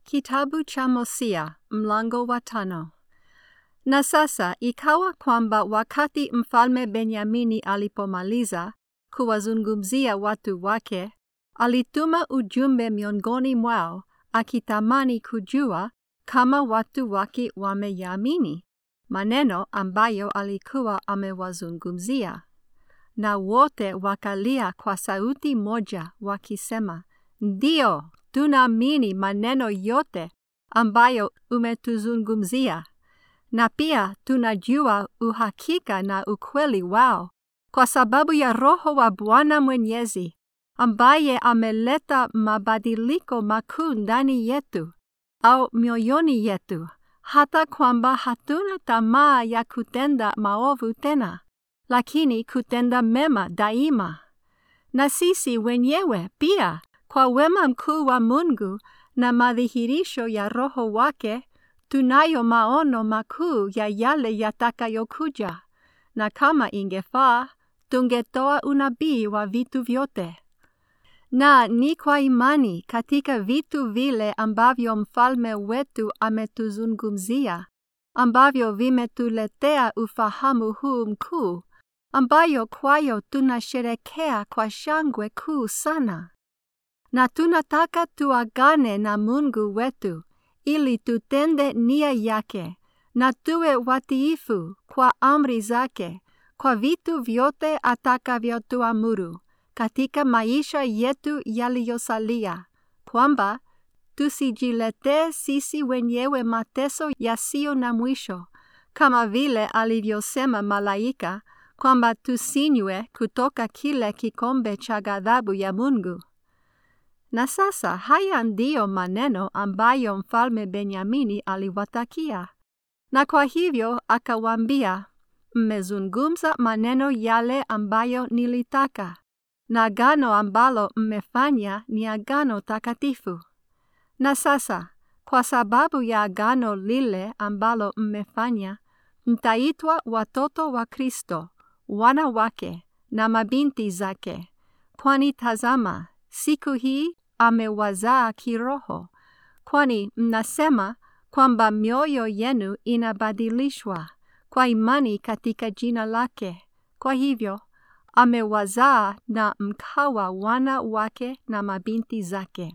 Kitabu cha Hosea mlango wa tano. Na sasa ikawa kwamba wakati mfalme Benyamini alipomaliza kuwazungumzia watu wake, alituma ujumbe miongoni mwao akitamani kujua kama watu wake wameyaamini maneno ambayo alikuwa amewazungumzia. Na wote wakalia kwa sauti moja wakisema, Ndiyo, tunaamini maneno yote ambayo umetuzungumzia, na pia tunajua uhakika na ukweli wao, kwa sababu ya Roho wa Bwana Mwenyezi ambaye ameleta mabadiliko makuu ndani yetu au mioyoni yetu, hata kwamba hatuna tamaa ya kutenda maovu tena, lakini kutenda mema daima. Na sisi wenyewe pia kwa wema mkuu wa Mungu na madhihirisho ya Roho wake, tunayo maono makuu ya yale yatakayokuja, na kama ingefaa, tungetoa unabii wa vitu vyote. Na ni kwa imani katika vitu vile ambavyo mfalme wetu ametuzungumzia, ambavyo vimetuletea ufahamu huu mkuu, ambayo kwayo tunasherekea kwa shangwe kuu sana na tunataka tuagane na Mungu wetu ili tutende nia yake na tuwe watiifu kwa amri zake kwa vitu vyote atakavyotuamuru katika maisha yetu yaliyosalia, kwamba tusijiletee sisi wenyewe mateso yasiyo na mwisho, kama vile alivyosema malaika kwamba tusinywe kutoka kile kikombe cha ghadhabu ya Mungu. Na sasa haya ndiyo maneno ambayo mfalme Benyamini aliwatakia. Na kwa hivyo akawaambia, mmezungumza maneno yale ambayo nilitaka, na agano ambalo mmefanya ni agano takatifu. Na sasa kwa sababu ya agano lile ambalo mmefanya, mtaitwa watoto wa Kristo, wana wake na mabinti zake, kwani tazama siku hii amewazaa kiroho, kwani mnasema kwamba mioyo yenu inabadilishwa kwa imani katika jina lake. Kwa hivyo amewazaa na mkawa wana wake na mabinti zake.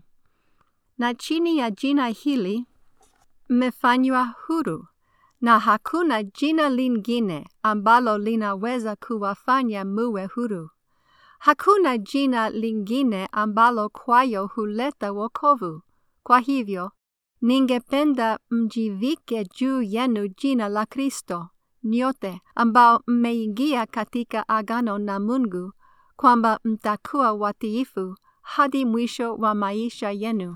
Na chini ya jina hili mmefanywa huru, na hakuna jina lingine ambalo linaweza kuwafanya muwe huru. Hakuna jina lingine ambalo kwayo huleta wokovu. Kwa hivyo, ningependa mjivike juu yenu jina la Kristo, nyote ambao mmeingia katika agano na Mungu, kwamba mtakuwa watiifu hadi mwisho wa maisha yenu.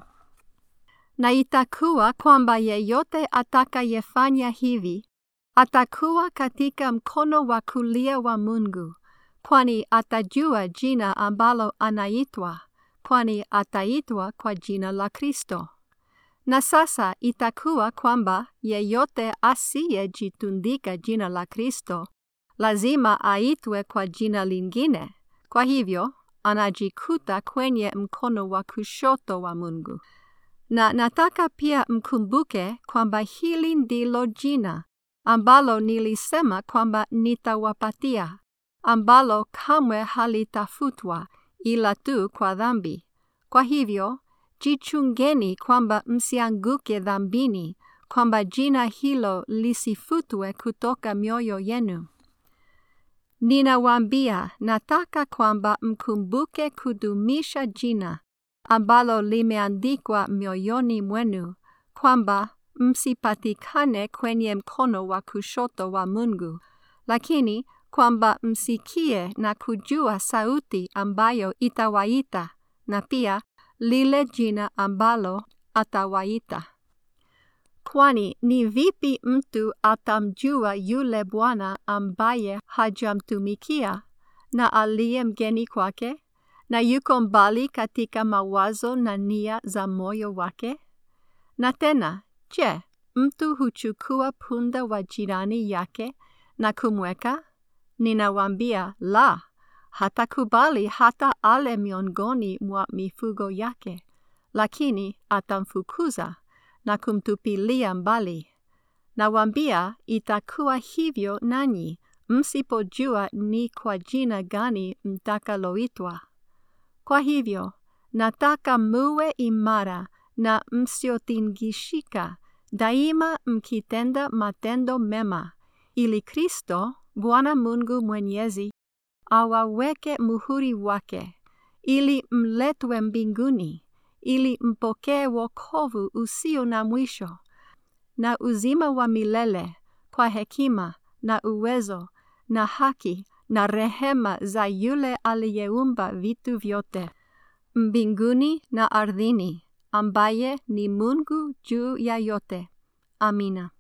Na itakuwa kwamba yeyote atakayefanya hivi, atakuwa katika mkono wa kulia wa Mungu kwani atajua jina ambalo anaitwa, kwani ataitwa kwa jina la Kristo. Na sasa itakuwa kwamba yeyote asiyejitundika jina la Kristo lazima aitwe kwa jina lingine. Kwa hivyo anajikuta kwenye mkono wa kushoto wa Mungu. Na nataka pia mkumbuke kwamba hili ndilo jina ambalo nilisema kwamba nitawapatia ambalo kamwe halitafutwa ila tu kwa dhambi. Kwa hivyo, jichungeni kwamba msianguke dhambini, kwamba jina hilo lisifutwe kutoka mioyo yenu. Ninawaambia, nataka kwamba mkumbuke kudumisha jina ambalo limeandikwa mioyoni mwenu, kwamba msipatikane kwenye mkono wa kushoto wa Mungu, lakini kwamba msikie na kujua sauti ambayo itawaita na pia lile jina ambalo atawaita. Kwani ni vipi mtu atamjua yule Bwana ambaye hajamtumikia na aliye mgeni kwake na yuko mbali katika mawazo na nia za moyo wake? Na tena, je, mtu huchukua punda wa jirani yake na kumweka? Ninawaambia, la, hatakubali hata ale miongoni mwa mifugo yake, lakini atamfukuza na kumtupilia mbali. Nawaambia itakuwa hivyo nanyi msipojua ni kwa jina gani mtakaloitwa. Kwa hivyo, nataka muwe imara na msiotingishika, daima mkitenda matendo mema, ili Kristo, Bwana Mungu Mwenyezi, awaweke muhuri wake, ili mletwe mbinguni, ili mpokee wokovu usio na mwisho na uzima wa milele kwa hekima na uwezo na haki na rehema za yule aliyeumba vitu vyote mbinguni na ardhini, ambaye ni Mungu juu ya yote. Amina.